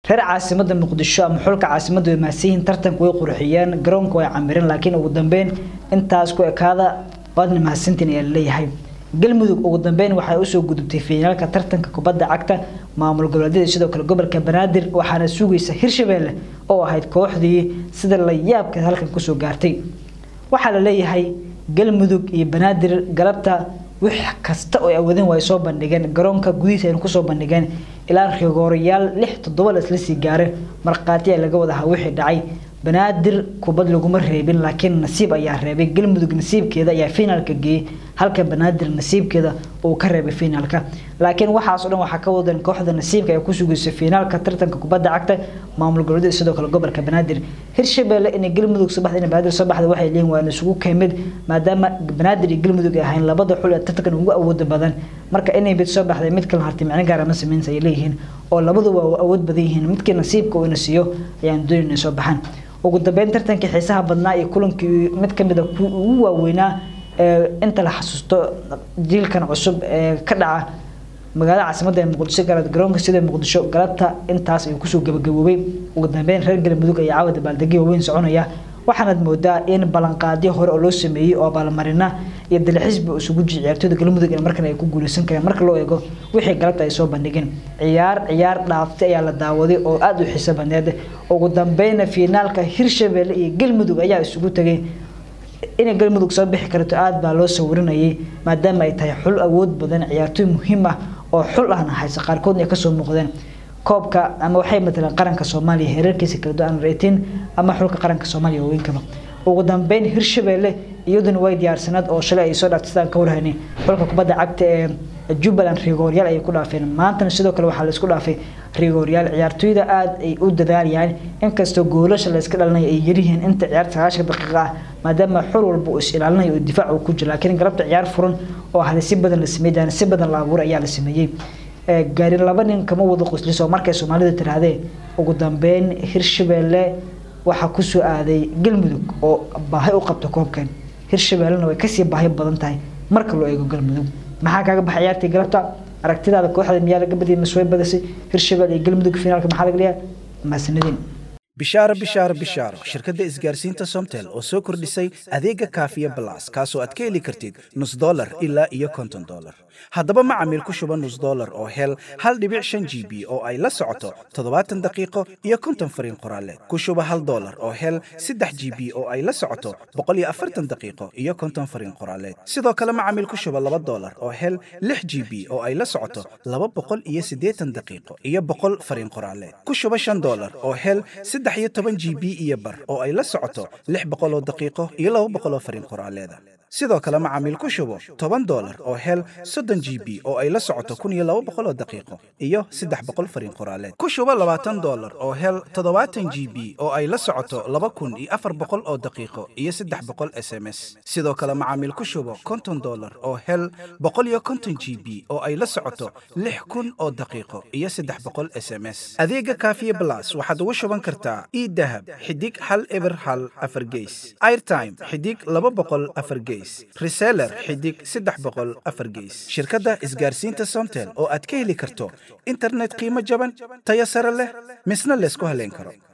reer caasimada muqdisho ama xulka caasimada way mahadsan yihiin tartanka way qurxiyeen garoonka way camireen laakiin ugu dambeyn intaas ku ekaada waadna mahadsantiin ayaa laleeyahay galmudug ugu dambeyn waxay usoo gudubtay fiinaalka tartanka kubadda cagta maamul goboleedyada sidoo kale gobolka banaadir waxaana sugaysa hirshabeelle oo ahayd kooxdii sida la yaabka halkan kusoo gaartay waxaa la leeyahay galmudug iyo banaadir galabta wix kasta oo awadeen way soo bandhigeen garoonka gudihiisa aynu kusoo bandhigeen ilaa rigoorayaal lix toddoba la isla sii gaareen markhaati ayaa laga wadahaa wixii dhacay banaadir kubad laguma reebin laakiin nasiib ayaa reebay galmudug nasiibkeeda ayaa finaalka geeyey halka banaadir nasiibkeeda uu ka reebay finaalka laakiin waxaas oo dhan waxaa ka wadan kooxda nasiibka ay ku sugaysa finaalka tartanka kubadda cagta maamul goboleedyada sidoo kale gobolka banaadir hirshabeelle inay galmudug soo baxda inay banaadir soo baxda waxay leeyihin waa isugu keemid maadaama banaadir iyo galmudug ay ahayn labada xul ee tartankan ugu awooda badan marka inay mid soo baxday mid kala hartay micno gaara ma sameynsa ay leeyihiin oo labadu waa awood badan yihiin midkii nasiibka uu ina siiyo ayaan doonin inay soo baxaan ugu dambeyn tartankii xiisaha badnaa iyo kulankii mid ka mid a kuwii ugu waaweynaa inta la xasuusto jiilkan cusub ee ka dhaca magaalada caasimadda ee muqdisho galad garoonka sida muqdisho galabta intaas ayuu kusoo gabagaboobay ugu dambeyn reer galmudug ayaa caawa dabaaldegyo waaweyn soconaya waxaanaad moodaa in ballanqaadyo hore oo loo sameeyey oo abaalmarina iyo dalxiisba isugu jiray ciyaartooyda galmudug in markan ay ku guuleysan kareen marka loo eego wixii galabta ay soo bandhigeen ciyaar ciyaar dhaaftay ayaa la daawaday oo aada u xiiso badneed ugu dambeyna fiinaalka hirshabeelle iyo galmudug ayaa isugu tegay inay galmudug soo bixi karto aada baa loo sawirinayay maadaama ay tahay xul awood badan ciyaartooy muhiim ah oo xul ahna haysa qaarkoodna ay kasoo muuqdeen koobka ama waxay mataleen qaranka soomaaliya heerarkiisa kala duwan reetiin ama xulka qaranka soomaaliya waaweynkaa ugu dambeyn hirshabeelle iyaduna way diyaarsanaad oo shalay ay soo dhaaftay sidaan ka warhaynay xulka kubadda cagta ee jubbaland rigooryaal ayay ku dhaafeen maantana sidoo kale waxaa la isku dhaafay rigooryaal ciyaartooyda aada ay u dadaalayaan inkastoo goolasha la iska dhalinayo ay yaryihiin inta ciyaarta sagaashan daqiiqa ah maadaama xul walba uu is ilaalinayo oo difaac uu ku jiro laakiin galabta ciyaar furan oo hada si badan la sameeyay si badan la abuuray ayaa la sameeyey gaarin laba nin kama wada qosliso markay soomaalida tirahdeen ugu dambeyn hirshabeelle waxaa kusoo aaday galmudug oo baahi u qabta koobkan hirshabeellena way kasii baahi badan tahay marka loo eego galmudug maxaa kaaga baxay ciyaartii galabta aragtidaada kooxda miyaa laga badiyay masway badisay hirshabelle iyo galmudug finaalka maxaa laga dhigaa mahadsanidin bishaaro bishaaro bishaaro shirkadda isgaarsiinta somtel oo soo kordhisay adeega kaafiya balas kaasoo aad ka heli kartid nus dolar ilaa iyo konton dolar haddaba macamiil ku shuba nus dolar oo hel hal dhibic shan g b oo ay la socoto toddobaatan daqiiqo iyo konton fariin qoraale ku shuba hal dolar oo hel saddex g b oo ay la socoto boqol iyo afartan daqiiqo iyo konton fariin qoraaleed sidoo kale macamiil ku shuba laba dolar oo hel lix g b oo ay la socoto laba boqol iyo siddeetan daqiiqo iyo boqol fariin qoraaleed ku shuba shan dolar oo hel saddex iyo toban g b iyo bar oo ay la socoto lix boqol oo daqiiqo iyo laba boqol oo fariin qoraaleeda sidoo kale macaamiil ku shubo toban dolar oo hel soddon g b oo ay la socoto kun iyo laba boqol oo daqiiqo iyo saddex boqol fariin qoraaleed ku shubo labaatan dolar oo hel toddobaatan g b oo ay la socoto laba kun iyo afar boqol oo daqiiqo iyo saddex boqol s m s sidoo kale macaamiil ku shubo konton dolar oo hel boqol iyo konton g b oo ay la socoto lix kun oo daqiiqo iyo saddex boqol s m s adeega kaafiye blas waxaad ugu shuban kartaa idahab xidig hal eber hal afar geys airtime xidig laba boqol afar geys reseller xidig saddex boqol afar geys shirkadda isgaarsiinta somtel oo aad ka heli karto internet qiimo jaban tayo sare leh misna laysku haleyn karo